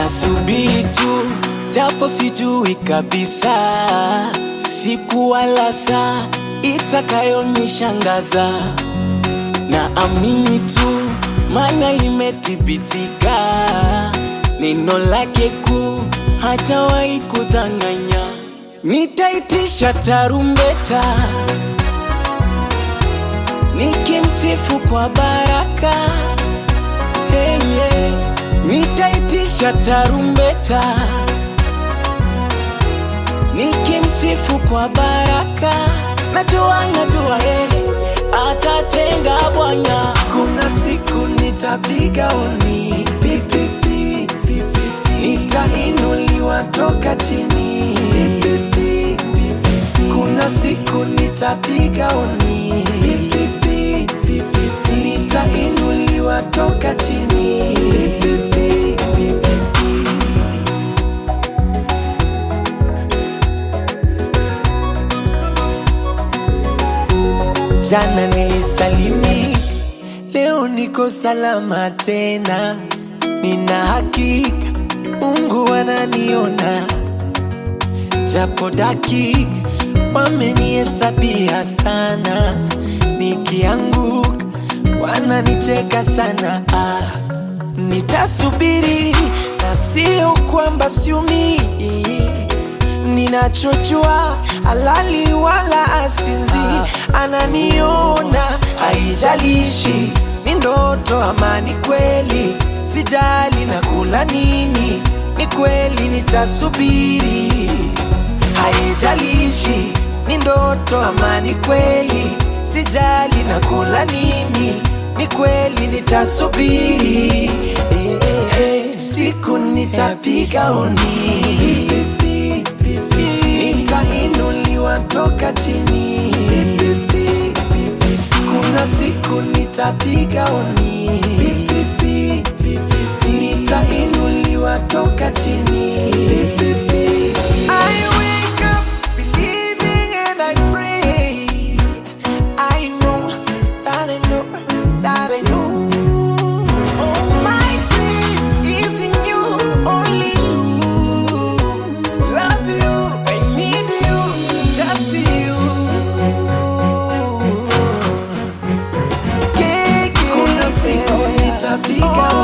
Nasubiri tu japo sijui kabisa siku wala saa itakayonishangaza. Naamini tu maana limethibitika, neno lake kuu hatawahi kudanganya. Nitaitisha tarumbeta nikimsifu kwa baraka hey, yeah. Nitaitisha tarumbeta nikimsifu kwa baraka, najua najua yeye atatenga Bwana. Kuna siku nitapiga honi pipipi, pipipi. Nitainuliwa toka chini pipipi, pipipi. Kuna siku nitapiga honi pipipi, pipipi. Nitainuliwa toka chini pipipi, pipipi. Jana nilisalimi, leo niko salama tena. Nina hakika Mungu ananiona, japo dakika wamenihesabia sana. Nikianguka wananicheka sana. Ah, nitasubiri na sio kwamba siumii ninachojua halali wala asinzi, ananiona haijalishi ni ndoto ama ni kweli, sijali na kula nini, ni kweli nitasubiri, haijalishi ni ndoto ama ni kweli, sijali na kula nini, ni kweli nitasubiri, eh, eh, eh, siku nitapiga honi nitainuliwa toka chini kuna siku nitapiga honi nitainuliwa toka chini I wake up believing and I pray I know that I know that I know All my faith is in you, only you Love you, I need you, just you. Kuna siku nitapiga